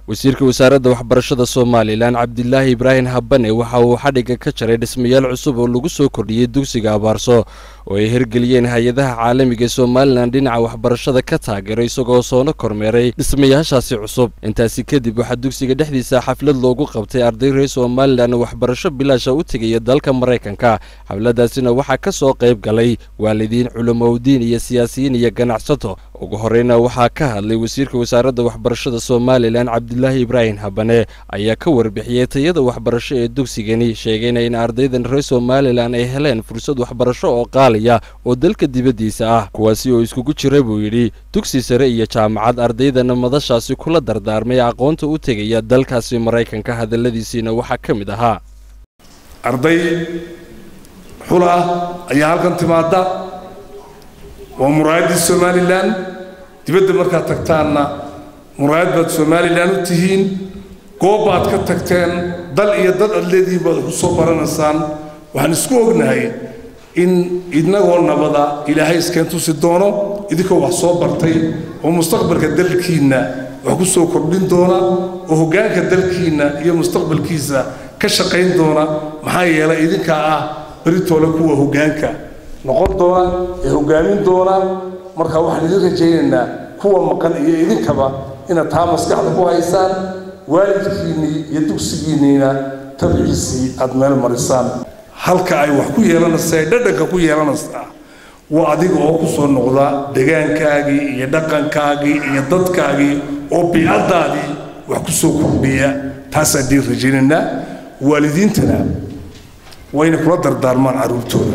wasiirka wasaaradda waxbarashada somalilan cabdilaahi ibraahim habane waxa uu xadhigga ka jaray dhismayaal cusub oo lagu soo kordhiyey dugsiga abaarso oo ay hirgeliyeen hay-adaha caalamiga ee somalilan dhinaca waxbarashada ka taageeray isagoo soona kormeeray dhismayaashaasi cusub intaasi kadib waxaa dugsiga dhexdiisa xaflad loogu qabtay arday reer somalilan oo waxbarasho bilaasha u tegaya dalka maraykanka xafladaasina waxaa ka soo qayb galay waalidiin culimowdiin iyo siyaasiyiin iyo ganacsato ugu horeyna waxaa ka hadlay wasiirka wasaaradda waxbarashada somalilan cabdilaahi ibraahim habane ayaa ka warbixiyey tayada waxbarasho ee dugsigani sheegayna in ardaydan reer somalilan ay heleen fursad waxbarasho oo qaaliya oo dalka dibaddiisa ah kuwaasi oo iskugu jira buu yidhi dugsi sare iyo jaamacad ardaydana madashaasi kula dardaarmay aqoonta u tegaya dalkaasi maraykanka hadalladiisiina waxaa ka mid ahaa arday xul ah ayaa halkan timaada waa muraayaddii somalilan dibadda markaad tagtaanna muraayad baad somalilan u tihiin goob baad ka tagteen dal iyo dad aad leedihiin baad ku soo baranaysaan waxaan isku ognahay in idnagoo nabada ilaahay iskeen tusi doono idinkoo wax soo bartay oo mustaqbalka dalkiinna wax ku soo kordhin doona oo hoggaanka dalkiinna iyo mustaqbalkiisa ka shaqayn doona maxaa yeelay idinkaa ah beritoole kuwa hoggaanka noqon doona ee hoggaamin doona marka waxaan idin rajaynaynaa kuwa maqan iyo idinkaba inaad taa maskaxda ku haysaan waalidkiinnii iyo dugsigiinniina tabciisii aad meel marisaan halka ay wax ku yeelanaysa ee dhadhanka ku yeelanaysaa waa adiga oo ku soo noqda degaankaagii iyo dhaqankaagii iyo dadkaagii oo biicaddaadii wax ku soo kordhiya taasaan diin rajaynaynaa waalidiintana wayna kula dardaarmaan carruurtooda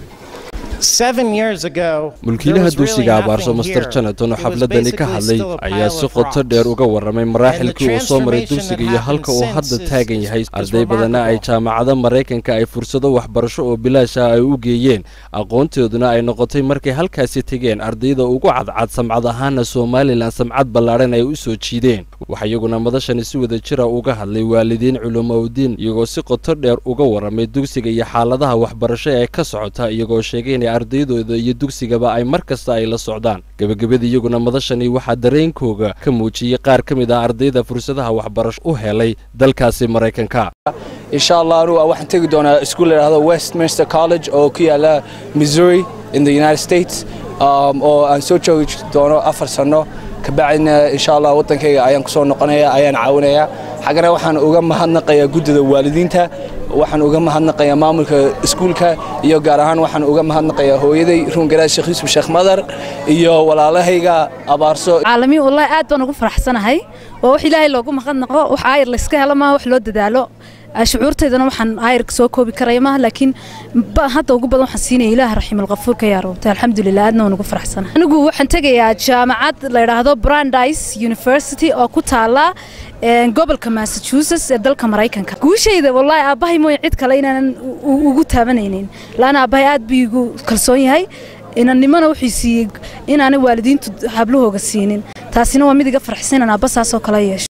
mulkiilaha dugsiga abaarso master jonaton oo xafladani ka hadlay ayaa si qoto dheer uga warramay maraaxilkii uu soo maray dugsiga iyo halka uu hadda taagan yahay arday badanna ay jaamacada maraykanka ay fursado waxbarasho oo bilaasha ay u geeyeen aqoontooduna ay noqotay markay halkaasi tegeen ardayda ugu cadcad samcad ahaana somalilan samcad ballaadhan ay u soo jiideen waxaa iyaguna madashani si wada jira uga hadlay waalidiin culumowdiin iyagoo si qoto dheer uga warramay dugsiga iyo xaaladaha waxbarasho ee ka socota iyagoo sheegay inay ardaydooda iyo dugsigaba ay mar kasta ay la socdaan gebagabada iyaguna madashani waxaa dareenkooga ka muujiyey qaar ka mid ah ardayda fursadaha waxbarasho u helay dalkaasi maraykanka insha allah anugu waxaan tegi doonaa iskuul layidhahdo westminster college oo ku yaala missouri in the united states oo aan soo joogi doono afar sanno kabacdina insha allah waddankayga ayaan ku soo noqonaya ayaan caawinaya xaggana waxaan uga mahadnaqayaa guddida waalidiinta waxaan uga mahadnaqayaa maamulka iskuulka iyo gaar ahaan waxaan uga mahadnaqayaa hooyaday ruungaraad sheekh yuusuf sheekh madar iyo walaalahayga abaarso caalamiin wallaahi aad baan ugu faraxsanahay waa wax ilaahay loogu mahadnaqo wax aayar layska helo maaha wax loo dadaalo shucuurtaydana waxaan aayarka soo koobi karaya maaha laakiin hadda ugu badan waxaan siinaya ilaah raxiimalqafuurka yaa rabta alxamdulilah aadna waan ugu faraxsanahay anigu waxaan tegayaa jaamacad la yidhaahdo brandeis university oo ku taala gobolka massachusetts ee dalka maraykanka guushayda wallaahi aabbahay mooye cid kale inaanan ugu taabanaynin laana aabbahay aad buu igu kalsoon yahay inannimona wuxuu siiyey inaanay waalidiintu hablahooga siinin taasina waa mid iga farxsan inaan aabba saasoo kale yeesho